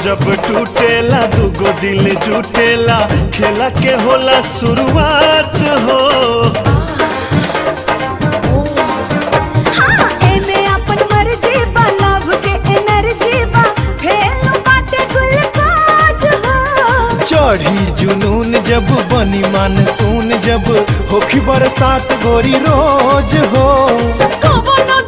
जब टूटेला दुगो दिल जुटेला खेला के होला शुरुआत हो हाँ एमे अपन मर्जी बा लव के एनर्जी बा फेल बाटे गुलकाज हो चढ़ी जुनून जब बनी मानसून जब होखी बरसात गोरी रोज हो कबो ना